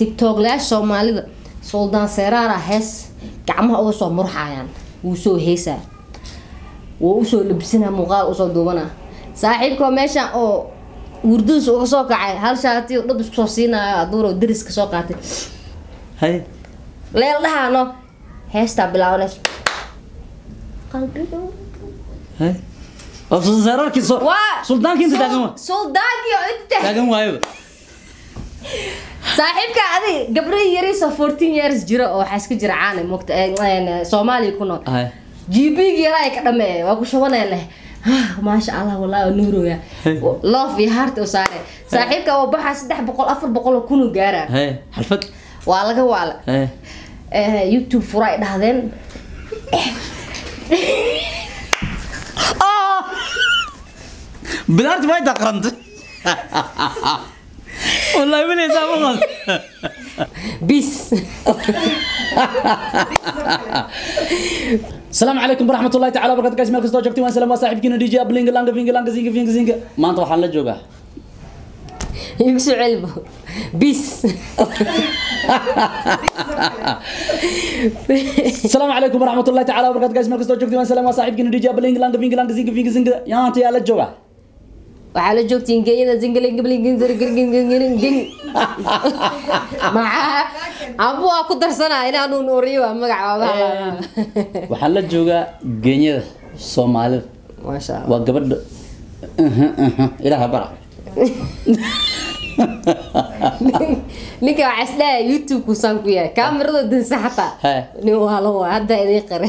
tiktoklayaasha soomaalida suldaan seeraara hees gacmaha uga soo murxayaan wuu soo heesaa wuu usoo labisana muuqaal usoo duubana saaxiibka meesha oo wurdadiis uga soo kacay hal shaati dhab isku soo siinayo aduuro dariska soo qaatay hay leel dhahaano heestaa bilaabanaysa qalbiga hay oo suldaanki soo waa suldaanki inta taagan waa suldaankii oo inta taagan waayo saaxiibka adig gabdhihii yariisoo fourteen years jira oo waxaa iska jira caana mogta soomaaliya ku nool hay gbg yaraa ka dhameeya waa ku shabanaya leh maasha allah wallahi waa nuuroya loof iyo heart oo saare saaxiibka oo baxaa saddex boqol afar boqol oo kunu gaara hay xalfad waa laga waala hay Eh, youtube fura ay dhahdeen bilaarti way taqrantay wallahi weli saa ma qad bis السلام عليكم ورحمة الله تعالى وبركاته guys meel kastoo joogtiin waan salaam waa saaxiibkiina DJ Ablinga Langa Finga Langa Zinga Finga Zinga maanta waxaan la joogaa igu soo celibo bis السلام عليكم ورحمة الله تعالى وبركاته guys meel kastoo joogtiin waan salaam waa saaxiibkiina DJ Ablinga Langa Finga Langa Zinga Finga Zinga yaanta yaa la joogaa waxaa la joogtiin geeyada zingalingablingin maxaa abu waa ku darsanaa inaanu nuuriyo waa magac waa waxaan la joogaa geenyada Soomaalida maasha allah waa gabadha ilaaha bara ninka waxaa isdhaha youtube kusaan ku yahay kaamirada dansa xataa He. nin waa la waa hadda idin qare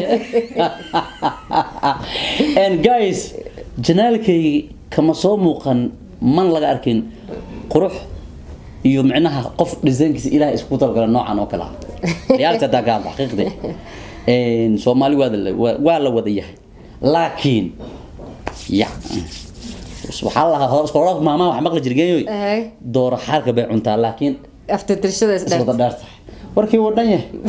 and guys janaalkaygi kama soo muuqan man laga arkin qurux iyo micnaha qof dhisaynkiisa ilaah isku talgala noocan oo kale ah reality hadaa ka hadla xaqiiqde soomaali waa la waa- waa la wada yahay laakiin ya waxaa la lahaa hor hore maamaa wax maqli jirgeeyoy Ehe. dooro xaarka bay cuntaa laakiin aftatirshada iswada isdhaaf dheer tahay warkii wuu dhan yahay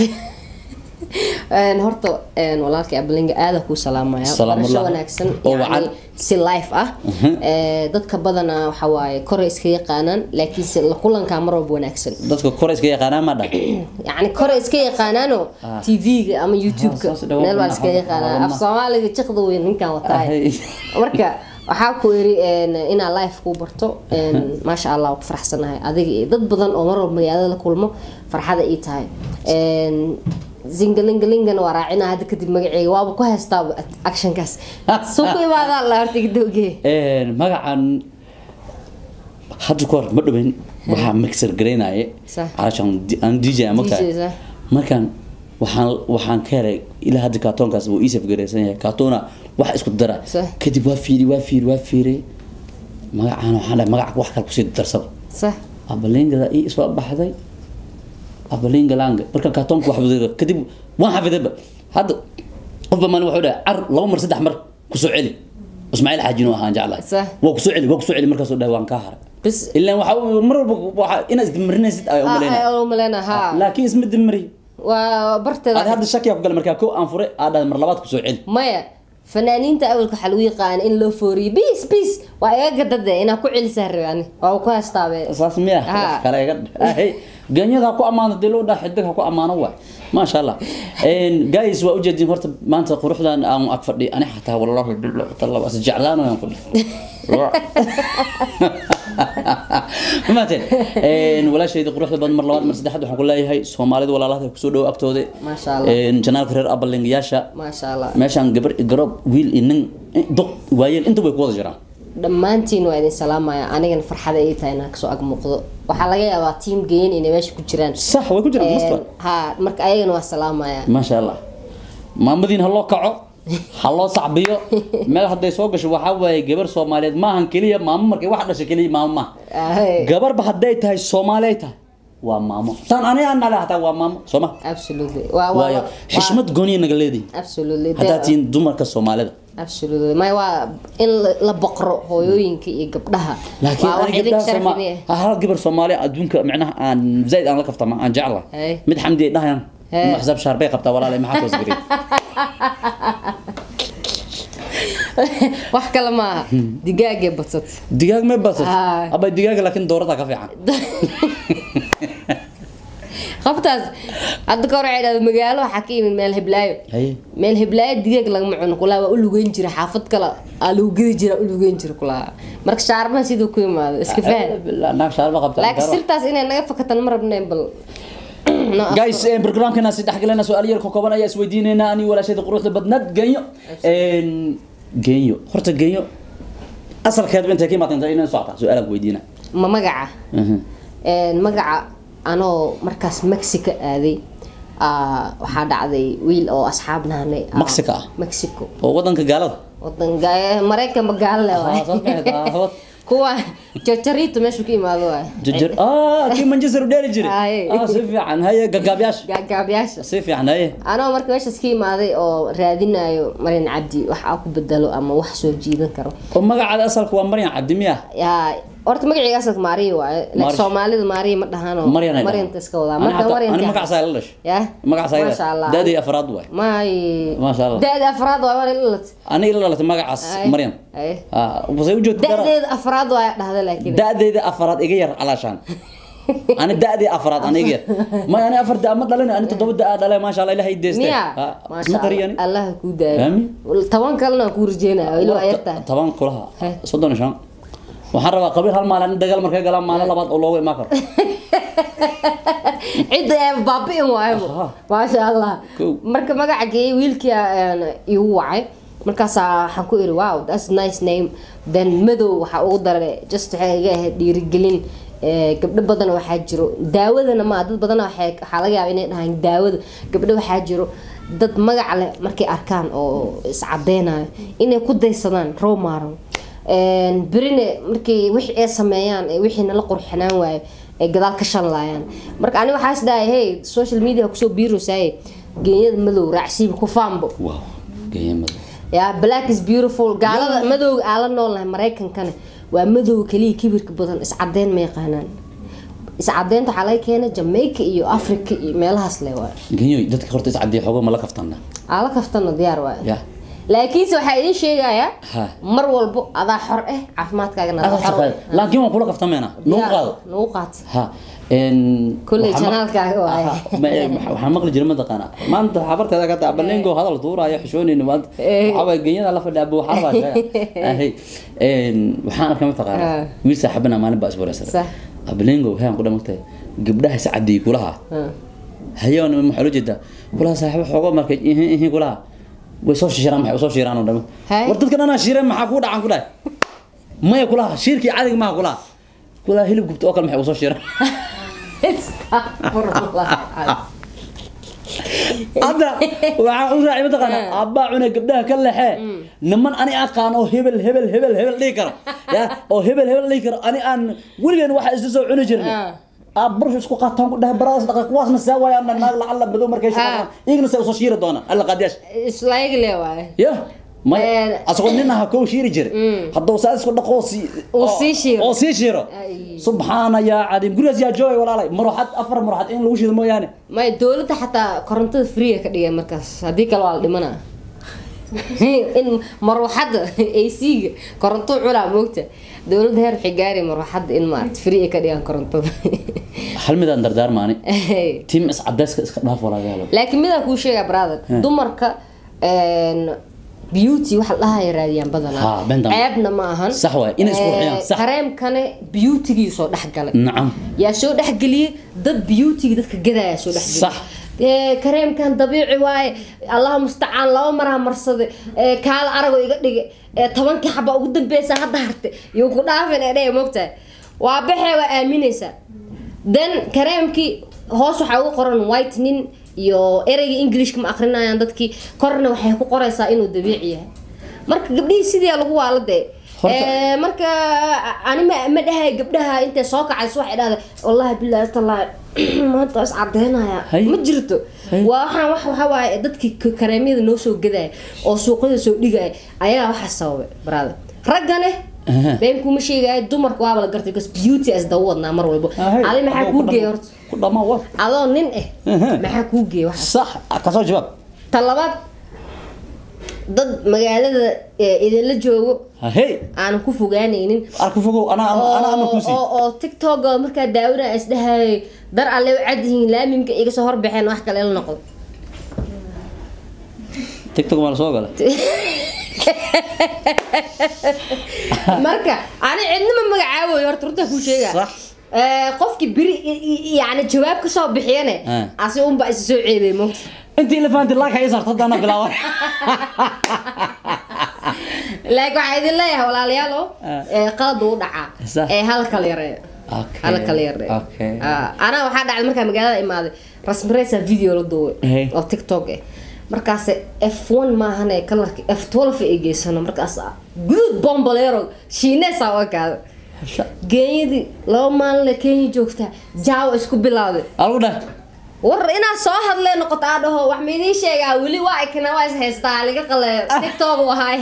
horta een, walaalkay ablinga aada kuu salaamaya Salaamullah. barasho wanaagsan Oo yacni wacan. si life ah Eh, dadka badana waxa waaye kore iska yaqaanaan laakiinse la kulankaa mar walba wanaagsan dadka koreyska yaqaanaa ma dhan yacni kore iska yaqaanaano Ah. tv-ga ama youtube-ka Ah, saas dhawaad meel baa wadnaha, iska yaqaanaa af wadnaha. soomaaliga jiqda weyn ninkan wataay Ahay. marka waxaa ku iri een, inaa life kuu barto een, maasha allah waa ku faraxsanahay adiga iyo dad badan oo mar walba magaalada la kulmo farxada ii tahay Een, zingalingalingana waa raacina hadda kadib magaceyga waaba ku haystaaba actionkaas suu ku imaadaa la horta igdowgee Een, magacan hadda ka hor ma dhaweyn waxaa mixer gareynaye Sax. calashaan aan dj aan mogtahay DJ, sax. markaan waxaan waxaan ka helay ilaa hadda kaatoonkaas wuu iisaf gareysan yahay kaatoona wax isku dara Sax. kadib waa fiiri waa fiiri waa fiiri magacaan waxaan dhahay magaca wax kale kusii darsaba sax abalingada ii soo baxday abalingalanga markaan kaatoonka wax wada kadib waan xafidayba hadda qofba maalin wuxuu dhahay car laba mar saddex mar kusoo celi ismaaciil xaajino ahaan jeclahay Sax. waa kusoo celi waa kusoo celi markaasuu dhahay waan kaa haray bis ilaan waxa mar walba waxa inaad isdimrinaysid ay umalayna umaleyna ha laakiin isma dimri waa barteeda aad hadda shakiya ku gal markaa ko aan furay aad dhahay mar labaad kusoo celi maya fanaaniinta awalka waxaa lagu yaqaana in loo fooriyo bis bis waa iga gadade inaa ku celisaa rabani waa ku haystaabe saas miya Ha. wax kale iga ahay ganyada ha ku ammaano dee loo dhaha xidig ha ku ammaano waay maasha allah Een, guys waa ujeedin horta maanta quruxdan aan ag fadhi ani xataa wallahi billahi taala was jeclaan waan ku maateen een walaashayda quruxda badan mar labaad mar saddexaad waxaan ku leeyahay soomaalida walaalahda kusoo dhow agtooda Maasha Allah. een janaalka reer abalingayaasha maasha allah meeshaan gabar garoob wiil iyo nin doq waayeel inta way ku wada jiraan dhammaantiin waa idin salaamaya anigana farxada ii tahay inaan kasoo ag muuqdo waxaa laga yaabaa tiim geyin inay meesha ku jiraan sax way ku jiraan Een, masta ha marka ayagana waa salaamaya maasha allah maamadiin ha loo kaco ha loo sacbiyo meel hadday soo gasho waxaa waaye gabar soomaaliyeed maahan keliya maamo markay wax dhashay keliya maamo maaha Ahay. gabarba hadday tahay soomaali ay tahay waa maamo tan ani aan nale hataa waa maamo soo ma absolutely waa waa waayo xishmad gooniya naga leedihin absolutely haddaad tihiin dumarka soomaalida absolutely maya waa in la- la boqro hooyooyinka iyo gabdhaha laakiin waa wax ani idin gabdhaha sharaf Sooma- idin ah. ha hal gabar soomaali adduunka micnaha aan zaid aan la kaftama aan jeclahay Hey. mid xamdi ay dhahayaan Hey. ma xisaab shaar bay qabtaa walaalay maxaa toos gari wax kale maaha digaagee badsat digaag may basat Ah. aba digaaga laakiin doorada ka fiican qoftaas hadda ka hor waxay dhahda magaalo waxaa ka yimid meel hiblaayo haye meel hiblaayo digaag lagama cuno kulaa waa u lugeyn jira xaafad kale aa lagu gedi jira u lugeyn jira kulaa marka shaarbaha siduu ku imaado iska faham naag shaarba qabta laakiin sirtaas inay naga fakatan ma rabnayn bal No, guys eh, barnaamijkeena si dhexgalena su-aal yar ka kooban ayaa isweydiineynaa ani walaashayda quruxda badnaad genyo Een, genyo horta genyo asalkeedba intay ka imaatay inay socota su-aal aan weydiina ma magaca Een, magaca anoo markaas mexico aaday aa, waxaa dhacday wiil oo asxaab nahanay aa, Mexico ah? mexico oo wadanka gaalada wadanka maraykan magaalo Ah, soo baxeed, ah, hawad. kuwa jarjarito meeshu ka imaado waay jajir ah kii manchester u dheeli jiray Haye. ah si fiican haye gagaabyaasha gaagaabyaasha si fiican haye anoo marka meeshaas ka imaaday oo raadinayo marin cabdi wax aa ku bedelo ama wax soo jiidan karo oo magacaada asalka waa maryan cabdimiya yaa horta magacayga asalka maariya waaye laakiin Maariya. soomaalida maariya ma dhahano maryan ay maryanta iska wadaa Ani marka xataa- maryanta ani magacaasaa la dhashay ya magacaasaa Masha Allah. daadii afraad waay may Masha Allah. da-da afraad waay waa ilalat ani ila dhalatay magacaas maryan ah wasay u joogta da-deeda afraad waay dhahda laakiin da-deyda afraad iga yar calaashaan ani da-dii afraad ani iga yar may ani afar da ma dhalin ani toddoba da dhalay maasha allah ilahay deeste miya isma maasha qariyani allah allah kuu daayo Aamin. toban kalena waan kuu rajeynaya ilo ayartahay toban kulaha Heh. soddon iyo shan waxaan rabaa qabiil hal maalin in dagaal markay galaan maalin labaad oo loogu imaan karo cidda ee baabi'in waayo Aha. maasha allah Kow. marka magaca geeyay wiilkii aan igu wacay markaasaa waxaan ku iri wow that's nice name then madow waxaa ugu daray just waxay iga ahayd dhiirigelin Ee, gabdho badan waxaa jiro daawadana ma dad badan waxay waxaa laga yaabaa inay dhahaan daawada gabdho waxaa jiro dad magac leh markay arkaan oo iscadeynayo inay ku daysadaan row maaran Een, berine markii wixii ay sameeyaan ee wixii nala qurxinaan waayo ay gadaal ka shanlaayaan marka ani waxaa is dhahay hey social media kusoo biirosaaye geenyada madow raacsiiba ku faanbo wow geeyamada ya black is beautiful gaalada madowga aan la noolnahay maraykankana waa madow kaliya kibirka badan iscadeyn ma yaqaanaan iscadeynta waxaa laga keenay jamaica iyo africa iyo meelahaas le waay genyoy dadka horta iscadiya xoogo ma la kaftana aa la kaftana diyaar waay ya laakiinse waxaa idin sheegayaa Ha. mar walbo adaa xor eh caafimaadkaagana adaa xor eh. laakiin waan kula kaftameena nagu Diyaar, qaado nagu qaata ha een Kolley waxaa ma- janaalkaaga waaye. Aha, ma- eh, waxa- waxaan maqli jiray mataqaana maanta xabarteeda ka taa balengo hadal tuuraayo xishoonayna maanta Eh. waxaa waay genyada la fadhiya buu xarbaa sheega ahay een waxaan arkay mataqaana Ah. wiil saaxiibana maalin baa iswareysay Sax. balengo waxaan ku dhamagtay gabdhaha is cadiyay kulaha Ha. hayoon maxaa loo jeedaa kulaha saaxiibo xoogo markay ihin ihin kulaha way soo shishiraan maxay usoo shiraan oo dhama Hay. war dadkan anaa shireen maxaa kuu dhacan ku dhahay maya kulaha shirkii cadiga maha kulaha kulaha hilib gubta oo kale maxay usoo shiraan Astaghfirullah. hadda waxaa u raacay mataqaana abbaa cunay gabdhaha ka lexee niman ani aqaan oo hebel hebel hebel hebel dhihi kara ya oo hebel hebel dhihi kara ani aan weligeen waxa isla soo cuni jirnay Ah. aa barshu isku qaataan ku dhahay baradaas dhaqa kuwaasna saa waayaan naag lacala madow markay shaqaan iyagana saa usoo shiiri doonaan alla qaadiyash Islaayig le waaye ya may Eh. asagoo nin aha kow shiiri jiray hadduu saa isku dhaqo oo sii Uu oo- sii shiiro. oo sii shiiro Ay. subxaana yaa cadiim gurigaas yaa joogay walaalay maruxad afar maruxad in lagu shido mooyaane may dowladda xataa korontada free ka dhigay markaas haddii kale waa la dhimanaa in marwaxadda ac-ga koronto culaa moogta dowladda heer waxay gaari marwaxadda in maarata free ay ka dhigaan korontada hal midaan dardaarmaani tim iscadayska iska dhaaf walaagaalo laakiin midaan kuu sheegaa brother dumarka een, beauty waxa la dhahaya raadiyaan Ha, badanaa beentan. ceebna ma ahan Sax waay, inay isku qurxiyaan, Ee, sax. kareemkane beautygii soo dhex galay nacam yaa soo dhexgeliyey dad beautyga dadka gadaya soo dhexgeliyey Sax. Ee, kareemkan dabiici waaye allaha mustacaan laba maraa marsade ee, kaala aragoo iga dhige ee, tobankii xaba ugu dambeysa hadda harte iyo ku dhaafin ee dhee mogtahay waa baxee waa aaminaysaa then kareemkii hoos waxaa ugu qoran whitening iyo ereyga englishka ma akrinayaan dadkii korna waxay ku qoraysaa inuu dabiici yahay marka gabdhihii sidii lagu waala dee Horta- Ee, marka ani ma ma dhahay gabdhaha intay soo kacayso waxay dhahday wallahi billahi tallahi maanta is cadeynaya Hay. ma jirto Hay. waa waxaan wax waxa waaye dadkii k- kareemyada noo soo gadaya oo suuqyada soo dhigaya ayaa waxa sababay brother raggane Aha. been kuma sheegaya dumarka waaba la gartay because beauty as dawa wadnaa mar walbo adi maxaa kuu geeya horta ku dhamaa wa adoo nin eh Aha. maxaa kuu geeya wax sax kasoo jawaab ta labaad dad magaalada eh, idinla joogo hey aanan ku fogaanaynin arka fogow anaa anaa ama oo kusi oo- oo tiktok oo markaa daawada isdhahayay dar alle u cadyihiin laamimka iga soo horbaxeen wax kale la noqdo tiktok maa la soo gala marka ani cidnima magacaaboy horta runtaa kuu sheega Sax. Eh, qofkii beri i- i- yani jawaab kasoo bixiyane Ah. asi unba isa soo ceebay mo intii elefanti laaka ii saarto haddaana bilaaban laakiin waxaa idin leeyahay walaalayaal oo Ah. eh, qalad uu dhacaa Sax. ee hal kala yareeyo Okay. hal kala yareeyo Okay. Ah, anaa waxaa dhacday markaa magaalada imaaday rasmireysa video la duubay Hey. oo tiktok eh markaas f1 maahane kalarka f12 ay geysano markaas guduud bombolero shiineesa u ekaada genyadii laba maalin kenya joogtaa jaawa isku bilowday algu dheh war inaad soo hadlee noqoto aa dhaho wax ma idiin sheegaa weli waa ikna waa is haystaa liga qaleeyo tiktok u ahaay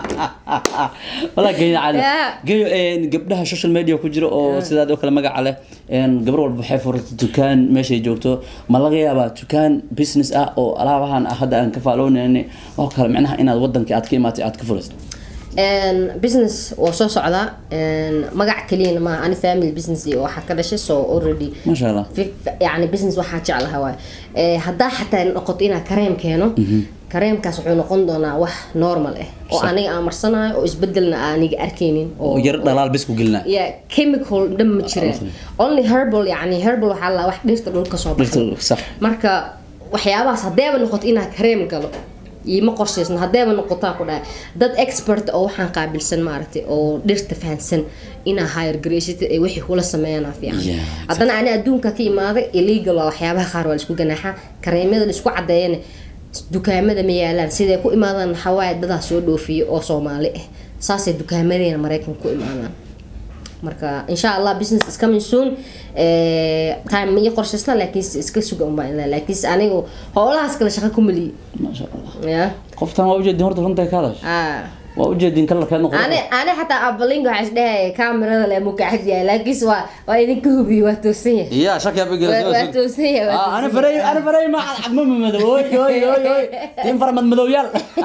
walaa geeyo cali Yeah. geeyo een, gabdhaha social media ku jira oo sidaad oo kale magaca leh een, gabar walba waxay furatay dukaan meeshay joogto ma laga yaabaa dukaan business ah oo alaabahan ah hadda aan ka faaloonayni oo kale micnaha inaad wadankii aad ka imaatay aad ka furaysid Een, business waa soo socdaa een, magac keliyana maaha ani family business iyo waxaa ka dhashay so already maasha allah fi- yani business waxaa jeclaha waay Eh, haddaa xataa noqoto inaa kareem keeno kareemkaas wuxuu noqon doonaa wax normal ah oo Sax. aniga aan marsanayo oo isbedelna aaniga arkaynin oo yar dhalaal bis ku gelina yeah, chemical dhan ma jiraan only herbal yani herbal waxaa la wax dhirta dhulka soo baxda dhirta sax marka waxyaabahaas haddeeba noqoto inaa kareem galo iima qorshaysno haddeeba noqotaa ku dhahay dad expert oo waxaan qaabilsan maaragtay oo dhirta fahansan inaa hire garaysatid ay wixii kula sameeyanaa fiican Yeah, haddana ani adduunka ka imaaday illegal waa waxyaabaha qaar waa laisku ganaaxaa kareemyada laisku cadeeyana dukaamada ma yaalaan siday ku imaadaan waxaa waaye dadaa soo dhoofiyo oo soomaali ah saasay dukaamadeena maraykan ku imaadaan marka insha allah business is coming soon Eh, time ma ii qorshaysna laakiinse iska suga unbaa ilaa laakiinse anigu howlahaas kale shaqo ku maliyi maasha allah ya qoftan waa ujeedin horta runta ka hadash Ah. waa ujeedin kalarkeed noqon ani ani xataa abalinga waxaa isdhehaya kaamirada le mukacad yahay laakiinse waa waa idinka hubiye waa toosan yahay يا شك يا بقرة waa waa toosan yahay waa آه انا toosan فري انا فري ما ما مدو اوي اوي اوي اوي تيم فرمد مدو يال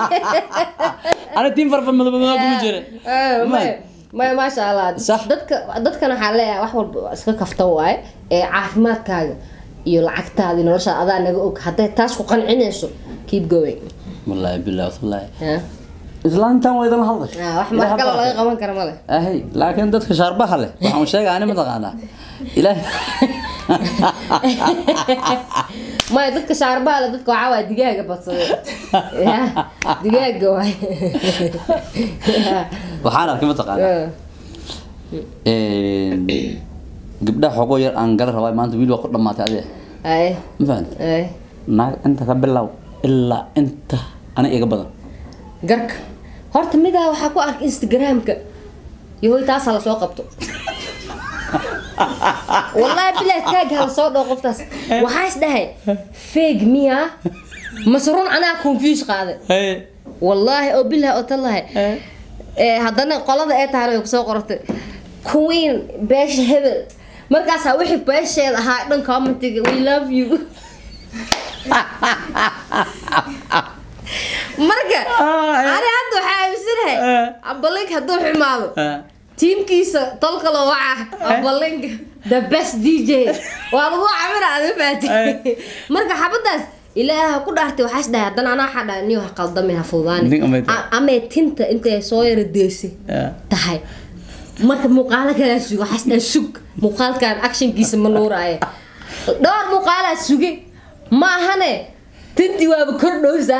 انا تيم فرمد مدو مدو كم جرى Ah, maya maya maasha allah Sax. dadka dadkana waxaa leeyahay wax walba waa iska kafta waaye ee caafimaadkaaga iyo lacagtaada iyo noloshaada adaa naga og hadday taas ku qancinayso keep going والله بالله والله Ah. islaan tan way dan hadlash Ah, wax wax kale laga qaban kara male ahay laakiin dadka shaarbaha leh waxaan sheegay ani mataqaanaa ilaahay maya dadka shaarbaha le dadka waxaa waaya digaaga badsaday Ya, digaaga waay waxaan arkay mataqaanaa gabdhaha xogoo yar aan gala rabaa maanta wiil waa ku dhamaatay adiga ay ma fahanti ay naag inta ka bilow ilaa inta ana iga badan garka horta midaa waxaa ku arka instagramka yahoy taasaa lasoo qabto wallahi bilaah taag hala soo dhoo qoftaas waxaa is dhahay feeg miya mase run anaa confuse qaaday wallaahi oo bilah oo tallahay ee haddana qolada ee tahana way kusoo qortay queen beesha hebel markaasaa wixii beesheeda ahaa dhan commentiga we love you marka ani hadda waxaa aaminsanahay abalink hadduu xumaado tiimkiisa tolka loo waca abalink the best dj waa lagu cabira ada faati marka xabadaas ilaaha ku dhaartay waxaa is dhahay haddana anaa waxaa dhahay niyo ha qaldamin ha Nin fududaani amay tahay. A- amay tinta intay soo yara deysay tahay marka muuqaalo kalaa suga waxaa is dhahay sug muuqaalkan actionkiisa ma nuuraaye dhowr muuqaalaa suge ma ahane tintii waaba kordhowsaa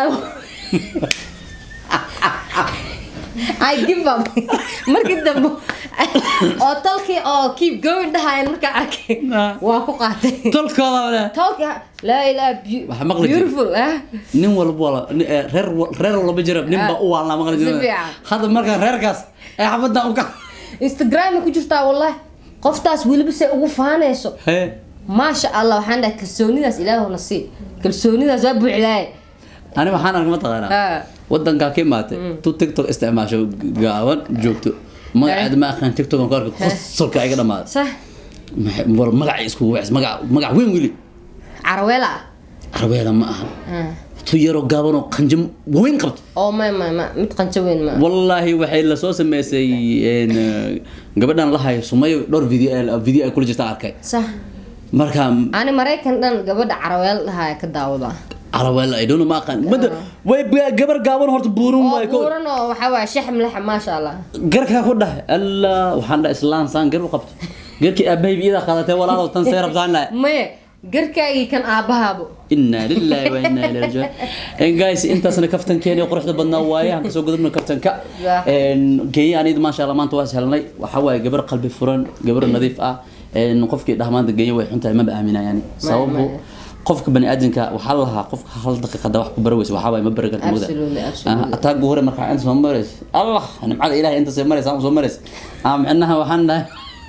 I give up markii dambe oo tolkii oo keep going dhahayan markaa arkay waa ku qaatay tolkooda wale tolkii laa ilaa Waxa maqli jiray. beautiful ah nin walba wala ni- eh, reer wa- reer walba jira nin baa u waalnaa maqli Si jira fiican. hadda markaa reerkaas ee xabadda u ka instagram ku jirtaa wallahi qoftaas weliba say ugu faanayso hee maasha allah waxaan dhahay kalsoonidaas ilaahuna sii kalsoonidaas waa buuxdaaye ani waxaan arkay mataqaanaa wadankaa ka imaatay tu tiktok isticmaasho gaaban joogto magaceeda ma aqaan tiktok aan ku arkay qosolka iga dhamaaday sax Maxay- war magacay iskugu wacis magac magac weyn weli caraweela carbeela ma aha tu yaroo gaaban oo qanjo waweyn qabto oo ma ma ma mid qanjo weyn ma wallaahi waxay lasoo sameysay een, gabadhan la hayo sumayo dhowr video video ay kula jirta arkay sax marka ani maraykan dhan gabadha caraweel dhahaa ka daawada caraweel ay dhono ma aqaan mada way gabar gaaban horta buurun oo way ko buuran oo waxaa waaya shax mlexa maasha allah garkaa ku dhahay allah waxaan dhahay islaan saan gar u qabto garkii aabahayba iyadaa qaadatay walaalow tan see rabtaan dhahay maya garkaagii kan aabbahaabo inaa lillahi wa inaa ilaihi rajiun En guys intaasna kaftankeeni quruxda badnaa waaye aan kasoo gudubna kaftanka Yeah. En, geeya anid maasha allah maanta waa helnay waxaa waaye gabar qalbi furan gabar nadiif ah En, qofkii dhah maanta geeya way xuntahay maba aaminayaan sababu maya. qofka bani aadamka waxaa la lahaa qofka hal daqiiqada wax ku bari weysa waxaa waaye ma bari karta mugda Absolutely, absolutely. ataagu hore markaa inta soo marays allah nimcada ilahay inta soo maraysa aan soo marays ah micnaha waxaan dhahay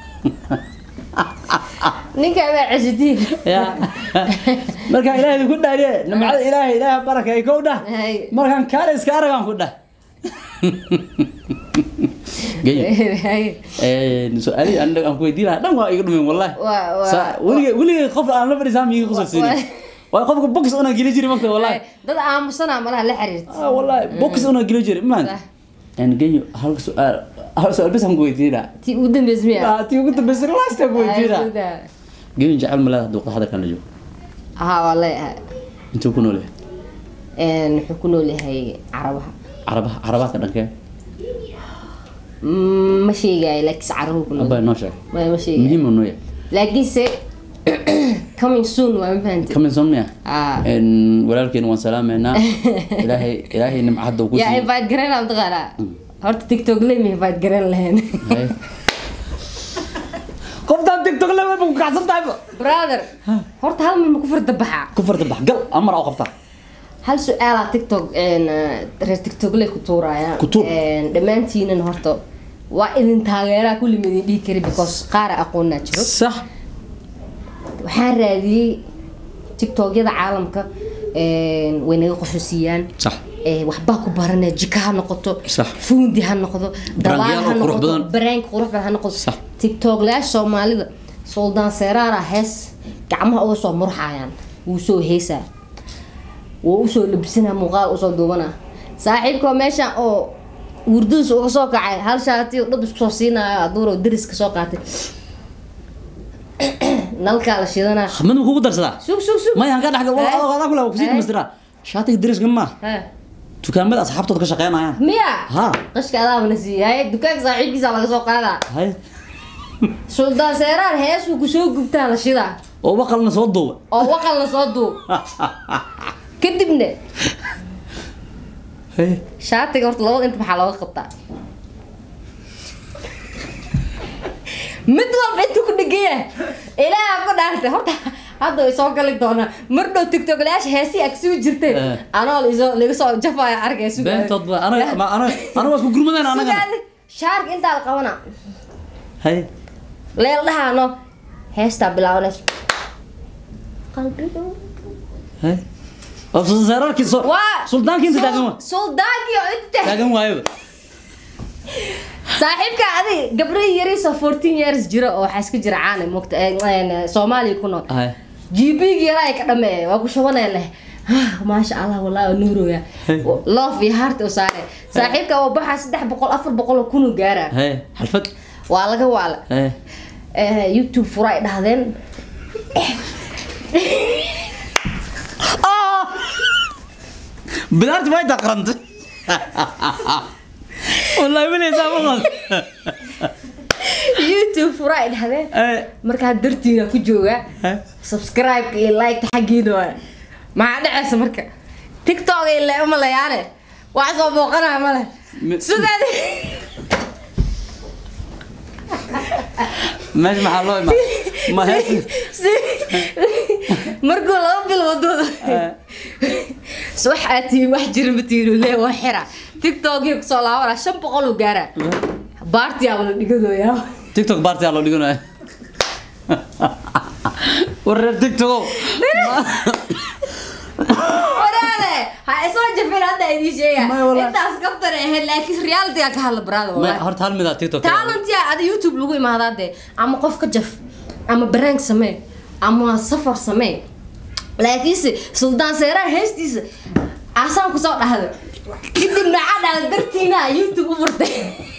ninka baa cesitiin ya markaan ilaahay ku dhaariye nimcada ilaahay ilaahay baraka ay kow dhah Hay. markaan kaale iska aragaan ku dhah geyo su-aalihii anaga aan ku weydiin lahaa dhan waa iga dhumin wallahi Waa- waa- Sa- weligay weligay qof aan la fadhiisaa miiga qosolsiinin waa qofka box una geli jiri marka wallahi dad aamusana malaha la xiriirta ah wallahi box una geli jiri maan Sah. en geyo hal su'aal hal su'aal bas aan ku weydiinaa tii ugu dambeys miya ah tii ugu dambeysay last aan ku weydiinaa geyo jecel ma leedahay duuqa hadalkan la joogo haa waa leeyahay intuu ku nool yahay Een, wuxuu ku nool yahay carabaha carabaha carabaadka dhankee Mm, ma sheegayo laakiinse carabuhu ku nool abaa noo sheeg maya ma sheegayo muhiim uu noo yahay laakiinse coming soon waa ma fahanti kaminson miya Ah. En, walaalkeena waan salaameynaa ilaahay ilaahay nimca hadda uu ku yaa siiyo invite garan aan taqaanaa horta tiktok lemi invite garan lahayn Hay. qoftaan tiktok le way ku kacsan tahay brother horta hal mid ma ku farda baxaa ku farta bax gal amar oo qabtaa hal su-aalaa tiktok een, reer tiktok le ku tuuraya Ku tuur. Een, dhammaantiinan horta waa idin taageeraa kulli ma idin dhihi kari because qaara aqoonaa jiro sax waxaan raadiyey tiktokyada caalamka een, way naga qoxosiiyaan sax ee, waxbaa ku baranaya jika ha noqoto Sax. fuundi ha noqdo dabaal Baraangiyaal ha oo qurux noqoto badan. baraanka qurux badan ha noqdo Sax. tiktoklayaasha soomaalida suldaan seeraara hees gacmaha uga soo murxayaan wuu soo heesaa wuu usoo labsanaa muuqaal usoo duubanaa saaxiibka meesha oo wurduus uga soo kacay hal shaati oo dhab isku soo siinayo aduuro dariska soo qaatay nalkaa la shidanaa mid ma kugu darsadaa sug sug sug maya hanka dhaxgal wala Hay. adoo adaa kule waa kusii Hay. dhamaystiraa shaatiga dariska ma Ha. dukaamada asxaabtooda ka shaqeynayaan miya Ha. qashka adaabana siiyay dukaanka saaxiibkiisa laga soo qaadaa hay suldaan seeraar heesuu kusoo gubtaa la shidaa oo waqalna soo duuba oo waqal la soo duub kadibna hay shaatiga horta labada inta maxaa looga qabtaa mid walba intuu ku dhegaya ilaaha ku dhaartay horta hadda way soo gali doonaa mar dhow tiktoklayaasha heesii ag suu jirteen Eh. anoo lisoo laga soo jafaya arkay beentood ba anaga ma- anaga anaga waa isku gurmadeen anagana shaarka intaa la qabana hay leel dhahaano heestaa bilaabanayso qalbiga hay oo suldaanki soo waa suldaankii inta taagan waa suldaankii oo inta taagan waayo saaxiibka adi gabdho yariisoo fourteen years jiro oo waxaa iska jira caana mogta soomaaliya ku nool hay gbg yaraa ay ka dhameeye waa ku shubanaya leh Ah, maasha allah wallahi waa nuuroya loof iyo heart u saare saaxiibka oo baxaa saddex boqol afar boqol oo kunu gaara hay xalfad waa laga waala hay Eh, youtube fura ay dhahdeen bilaarti way daqrantay wallahi weli saa ma qad youtube fura ay dhahdeen hay markaa dartiina ku jooga hay subscribe iyo like xaggiina waa maxaa dhacaysa marka tiktok ile uma layaane wax soo booqanaya male Mi- sugaad meesha maxaa loo imaa ma hees markuu laba bil wadooda wax aad tihiin wax jira ma tihiin le waa xira tiktokii kusoo laabana shan boqol uu gaara baartiyaaba la dhigadooyaa tiktok baartiyaa loo dhiganayo war reer tiktokow waraale ha isoo jafin hadda idiin sheega Maya, wallahi. intaas kaftan ahayd laakiin realityga ka hadla baraada Ma- wallahi horta hal mid aa tiktok talentia ada youtube lagu imaadaa dee ama qof ka jaf ama baraank samee ama safar samee laakiinse suldaan seeraha heestiisa asaan kusoo dhahday kadib maxaa dhahday dartiina youtube u furtay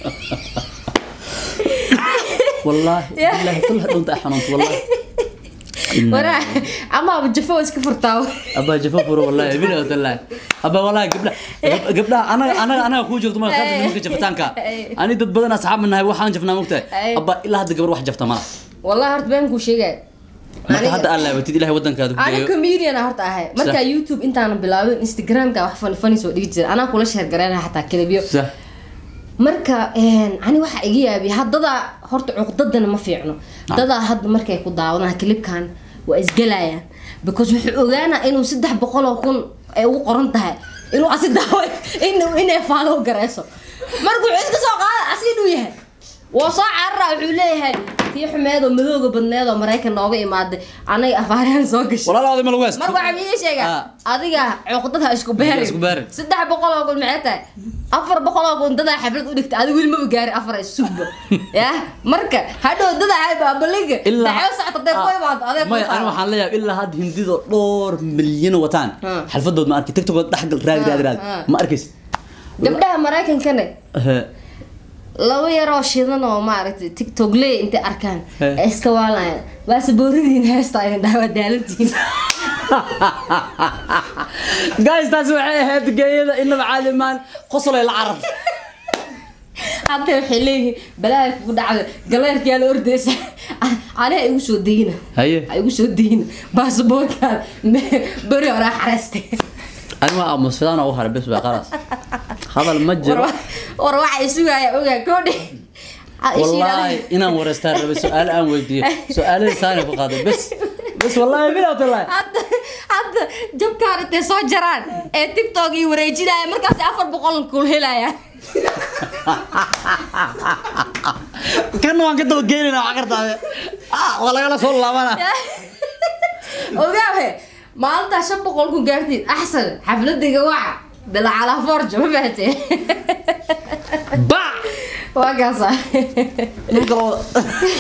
والله يا. بالله كلها دونت حنونت والله إن- waraa ama jafo waa iska furtaa ابا جفافر والله بلا والله ابا والله قبل قبل انا انا انا اخو جفت ما خاطر منك جفتانك انا ضد بدن اصحاب منها waxaan jafnaa mugtahay أي. ابا ilaa hadda gabar wax jafta ma wallahi horta been kuu sheegay marka hadda aan laabatid ilaahay wadankaada ku ani geeyo comedian ah horta ahay markaa youtube intaana bilaabin instagramka wax fani fani soo dhigi jiray anaa kula sheer gareynaha xataa kelibyo صح marka ani waxaa iga yaabiya haddadaa horta cuqdadana ma fiicno dadaa hadda markay ku daawadaan kilibkan waa isgalayaan because wuxuu ogaanaa inuu saddex boqol oo kun ay ugu qoran tahay inuu asi daawo inuu inay faalow gareyso marka wuxuu iska soo qaada asi inuu yahay waa soo carara wuxuu leeyahay tii xumeed oo madooga badneed oo maraykan nooga imaaday anaga afaaryahan soo gashay walaalaada ma lagu haysto marka waxaa idiin sheegaa Ah. adiga cuqdada isku beerin Isku beerin. saddex boqol oo kun maxay tahay afar boqol oo kun dadaa xaflad u dhigta adiga weli maba gaarin afar ay sugba ya marka hadhow dadaa hay baabaliga daxo socota dee ku imaado adeeg maya ani waxaan leeyahay ilaa hadda hindido dhowr milyan wataan Ah. xalfadood ma arki tiktok dhexgal raadi raadi raadi Ah. ma arkaysid gabdhaha maraykankane Eh, laba yaroo shidan oo maaragtay tiktok ley intay arkaan Eh. ay iska waalayaan baase booridiin heesta idin dhaawaa daalantiin guys taasi waxay ahayd geeyada inaba caalimaan qosolay la carab hadda waxay leeyihiin balaaga kugu dhacda galeerkiyaa la ordeysa aniga igu soo dayna haye ha igu soo dayna baasaboorkaan beri horaa xareystay ani waa aamusfidaan ugu haray bes baa qalas hadal ma jiro war waxa isugaaya ogaa koodhe والله إنا ورستان ربي سؤال أنا ودي سؤال ثاني فقط بس بس والله بلا والله hadda hadda jabkaan intay soo jaraan ee tiktok iyo wareejinaya markaas afar boqol kul helaya كان وان كده وجينا وعقرت آه والله قال صلى الله عليه ogaahe maalintaa shan boqol ku gaartid axsan xafladayga waca bila calaa forja ma fahatee باع waa kaasa نقول